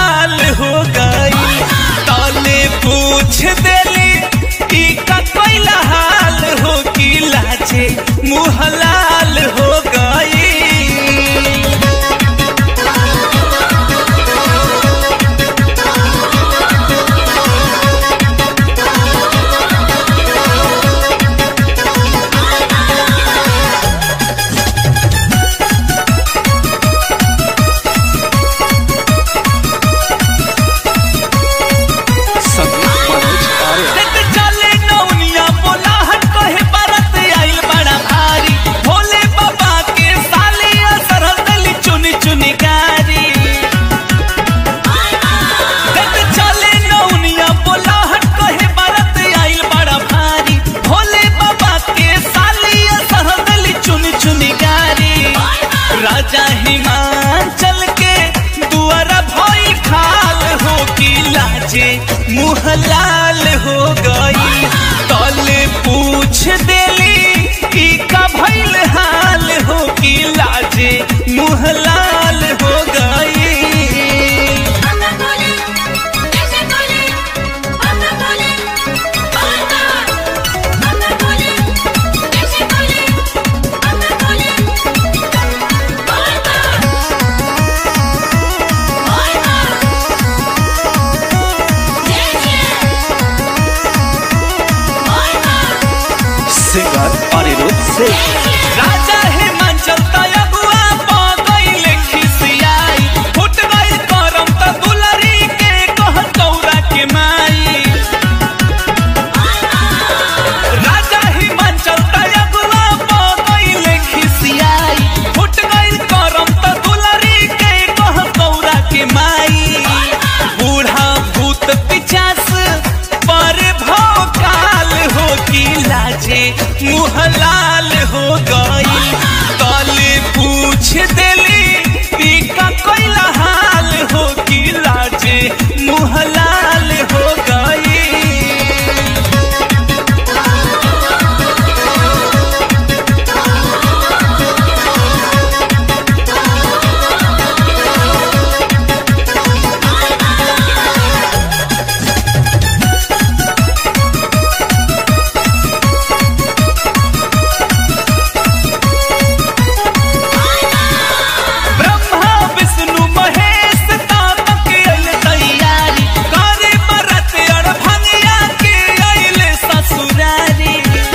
लाल हो गई तले पूछ देली ई का कोइला हाल हो कि लाजे मुँह लाल हो गई संगीत मनोज आर्य देख चले नौनिया बोलाहट कहे बरत आइल बड़ा भारी भोले बाबा के साली असर दली चुनी चुनी गारी देख चले नौनिया बोलाहट कहे बरत आइल बड़ा भारी भोले बाबा के साली असर दली चुनी चुनी गारी राजा हिमाचल के दुआरा भई खाल हो की लाजे मुँह लाल हो गई तले पूछ देली ई का भइल हाल हो की लाजे मुँह लाल हो गई Anda Poli, ese Poli, Anda Poli, Anda, Anda Poli, ese Poli, Anda Poli, Anda, singer Anirudh Singh Raja Himachal तयबुआ पगइले खिसियाई फुट गइल करम त दुलरी के कह कौरा के माई राजा हिमाचल तयबुआ पगइले खिसियाई फुट गइल करम त दुलरी के कह कौरा के माई बूढ़ा भूत पिचास पर भौकाल हो की लाजे मुँह लाल हो गई तले पूछ देली ई का कोइला हाल हो की लाजे मुँह लाल हो गई ब्रह्मा विष्णु महेश तातक अइल तैयारी करे बरत अर भंगिया के अइल ससुरारी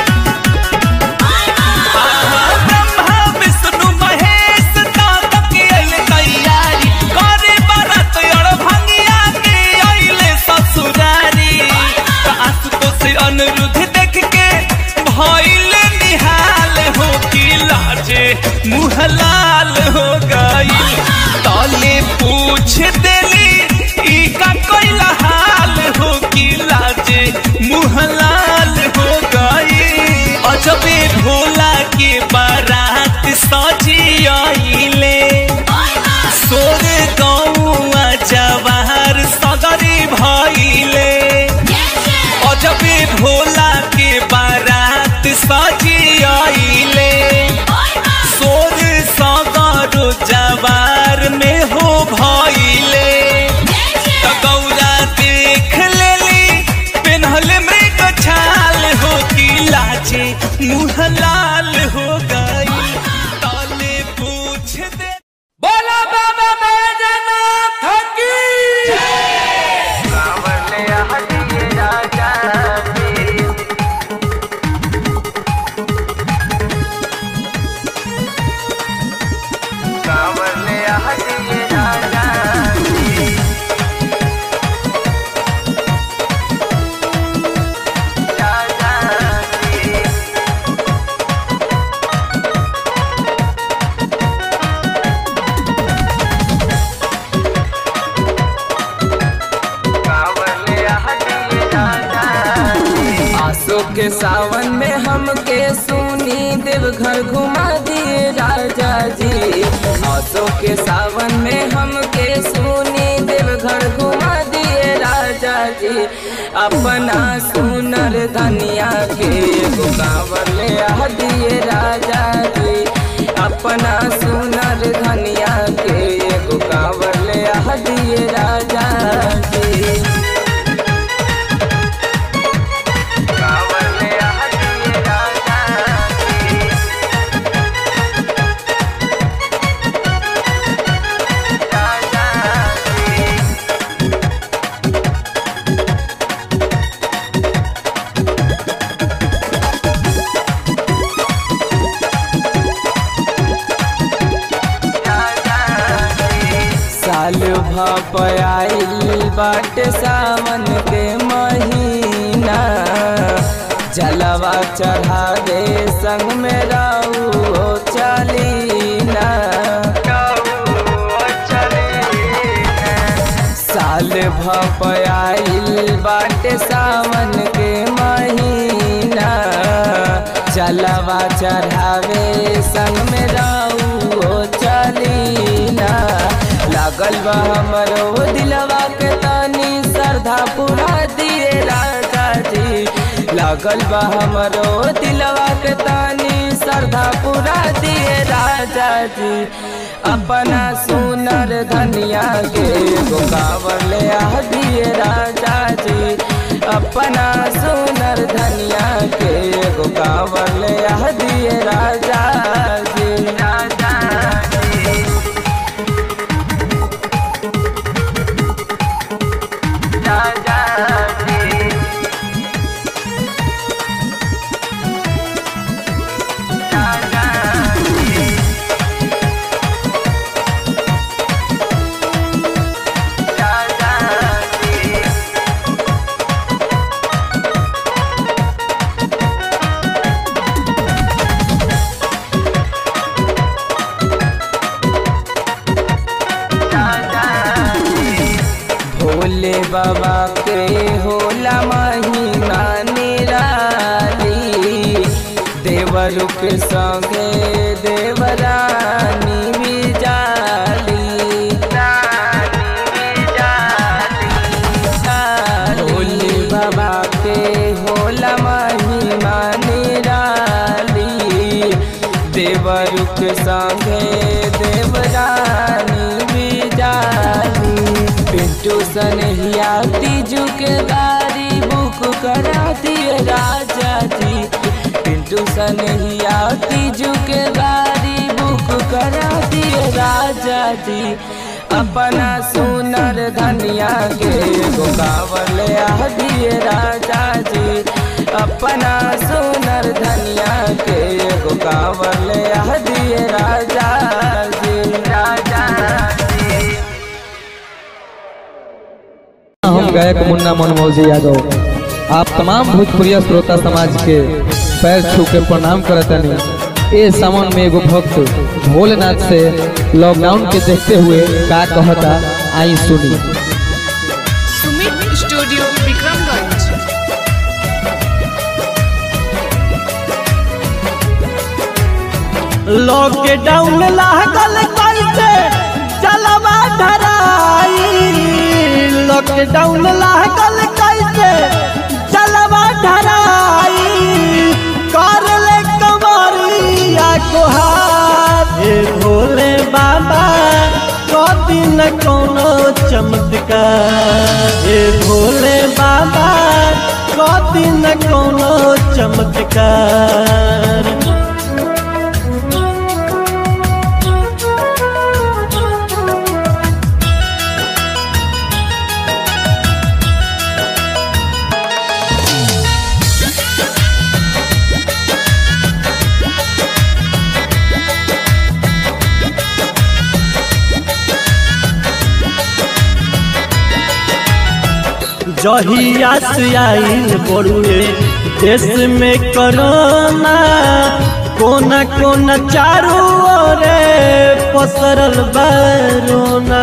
ब्रह्मा विष्णु महेश तातक अइल तैयारी करे बरत अर भंगिया के अइल ससुरारी आशुतोष अनिरुद्ध देख के भइल निहाल हो की लाजे मुँह लाल हो गई तले पूछ देली ई का कोइला हाल हो की लाजे मुँह लाल हो गई अजबे भोला के बारात सजी आइले सोर गौआ जवाहर सगरी भइले अजबे भोला के बारात सजी आइले सोर सगर जवार में हो भइले त गौरा देख लेली पेन्हल मृग छाल हो की लाजे मुँह लाल हो गई तले पूछ दे बोला बाबा बैजनाथ की आसो के सावन में हमके सुनी देवघर घुमा दिए राजा जी आसो के सावन में हमके सुनी देवघर घुमा दिए राजा जी अपना सुनर धनिया के एगो कांवर ले आ दिए राजा जी अपना सुनर धनिया के एगो कांवर ले आ दिए राजा जी कांवर ले आ दिए राजा जी राजा जी साल भपयाइल बाट सावन के महीना जलवा चढ़ावे संग में रहू चलीना साल भपयाइल बाट सावन के महीना जलवा चढ़ावे संग में रहू चलीना लागल बा हमरो दिलवा के तानी श्रद्धा पूरा दिए राजा जी लागल बा हमरो दिलवा के तानी श्रद्धा पूरा दिए राजा जी अपना सुनर धनिया के गोकावर ले आ दिए राजा जी अपना सुनर धनिया के गोकावर ले आ दिए राजा जी राजा जी राजा जी राजा जी राजा जी भोले बाबा के होला महिमा निराली देवरु के संगे देवरानी भी जाली भोले बाबा के होला महिमा निराली देवरु के संगे देवरानी भी जाली पिंटू सनहिया तीजू के गाड़ी बुक करा दिए राजा जी पिंटू सनहिया तीजू के गाड़ी बुक करा दिए राजा जी अपना सुनर धनिया के गोकावर ले आ दिए राजा जी अपना सुनर धनिया के गोकावर ले आ दिए राजा जी राजा जी हम गायक मुन्ना मनमौजी यादव आप तमाम भोजपुरिया श्रोता समाज के पैर छू के प्रणाम करतनी ए सावन में एगो भक्त भोलेनाथ से लॉकडाउन के देखते हुए का कहता आई सुनी सुमित स्टूडियो विक्रमगंज लॉकडाउन लागल कैसे चलवा धराई लॉकडाउन लागल कैसे चलवा धराई कर ले कमरिया कोहार हे भोले बाबा कदी न कोनो चमत्कार हे भोले बाबा कदी न कोनो चमत्कार जहिया से आइल बड़ुए देश में कोरोना कोना कोना चारू ओरे पसरल बरोना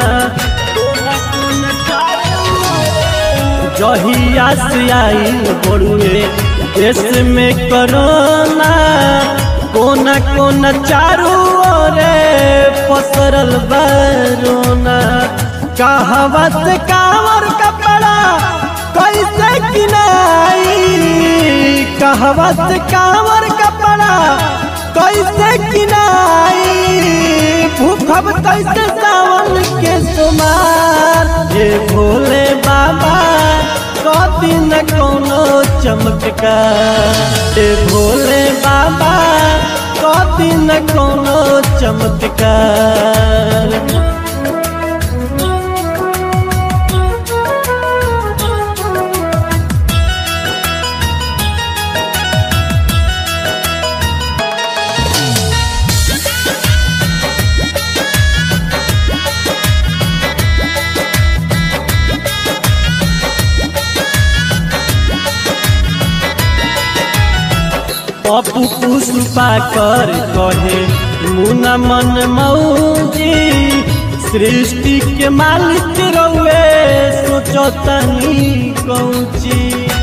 जहिया से आइल बड़ुए देश में कोरोना कोना कोना चारू ओरे पसरल बरोना कहवा से कावर कपड़ा कैसे किनाई कहवा से कावर कपड़ा कैसे किनाई भूखब कैसे सावन के सुमार हे भोले बाबा कभी न कोनो चमत्कार हे भोले बाबा कभी न कोनो चमत्कार पप्पू पुष्पा कर कहे मुना मन मौजी सृष्टि के मालिक रउए सोचो तनी कौची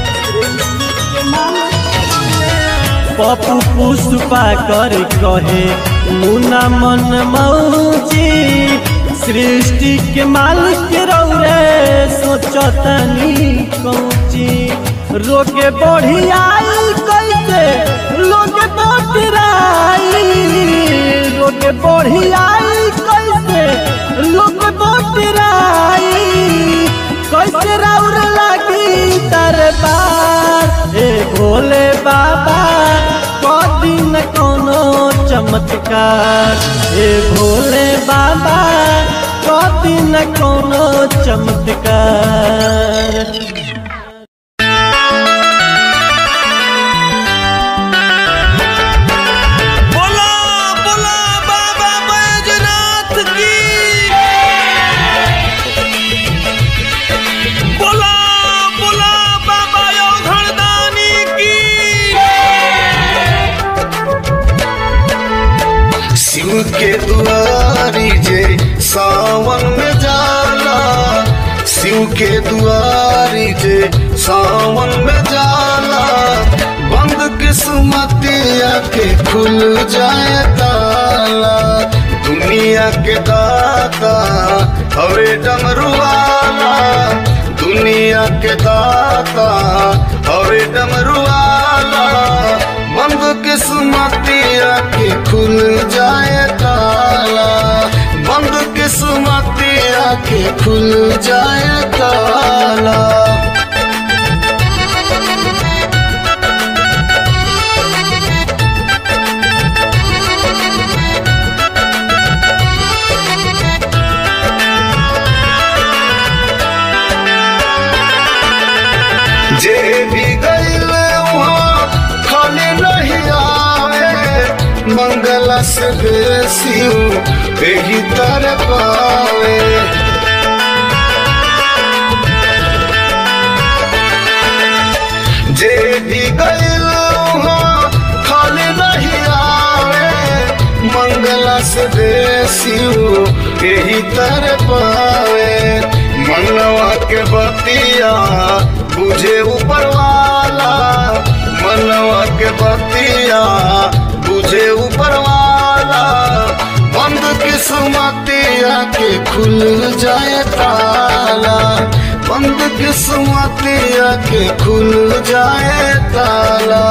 पप्पू पुष्पा कर कहे मुना मन मौजी सृष्टि के मालिक रउए सोचो तनी कौची रोके बढ़ी आई कैसे लोग बोटराई लोग बढ़ी आई कैसे लोग बोटराई कैसे राउर लगी दरबार ए भोले बाबा कदी न कोनो चमत्कार ए भोले बाबा कदी न कोनो चमत्कार बोला बोला बाबा बैजनाथ की बोला बोला बाबा योधरदानी की शिव के दुआरी जे सावन में जाला शिव के दुआरी जे सावन में जाला बंद किस्मतिया के खुल जाए ताला दुनिया के दाता हवे डमरुआला दुनिया के दाता हवे डमरुआला बंद किस्मतिया के खुल जाए ताला बंद किस्मतिया के खुल जाए ताला जे भी गईल वहाँ खाली नहीं आवे मंगल से बेसी यही तर पावे जे भी गईल वहाँ खाली नहीं आवे मंगल से बेसी यही तर पावे मनवा के बतिया बुझे ऊपर वाला मनवा के बतिया बुझे ऊपर वाला बंद किस्मतिया के खुल जाए ताला बंद किस्मतिया के खुल जाए ताला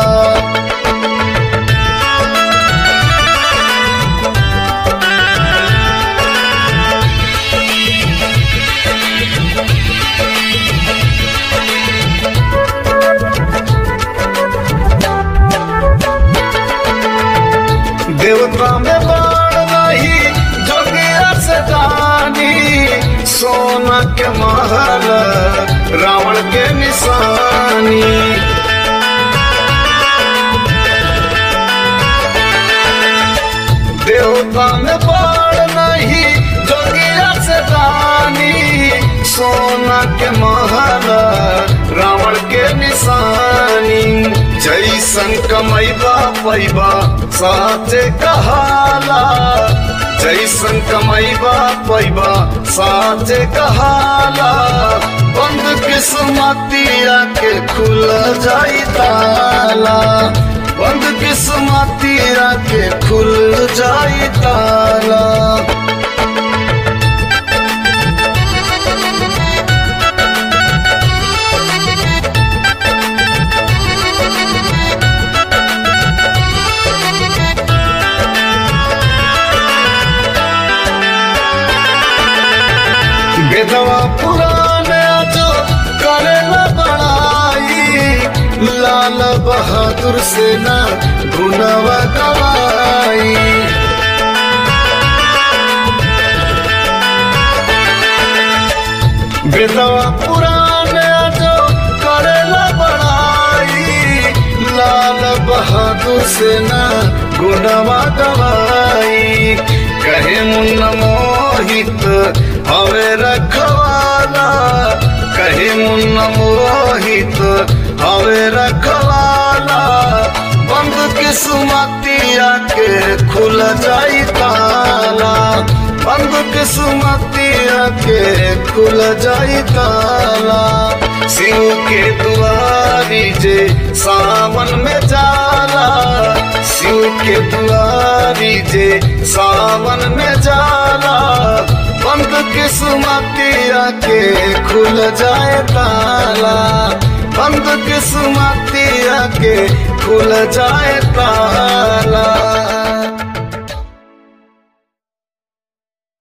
देवता में बाण नहीं जोगिया से दानी सोना के महल रावण के निशानी देवता में बाण नहीं जोगिया से दानी सोना के महल रावण के निशानी जैसन कमैबा पैबा साचे कहाला जैसन कमैबा पैबा साचे कहाला बंद किस्मतिया के खुल जाई ताला बंद किस्मतिया के खुल जाई ताला से ना गुनवा गवाई बेदवा पुराण जो करेला बड़ाई लाल बहादुर से ना गुनवा गवाई कहे मुन्न मोहित हवे रखवाला कहे मुन्न मोहित हवे रखवाला बंद किस्मतिया के खुल जाई ताला बंद किस्मतिया के खुल जाई ताला शिव के दुआरी जे सावन में जाला शिव के दुआरी जे सावन में जाला बंद किस्मतिया के खुल जाए ताला बंद किस्मतिया के खुल जाए ताला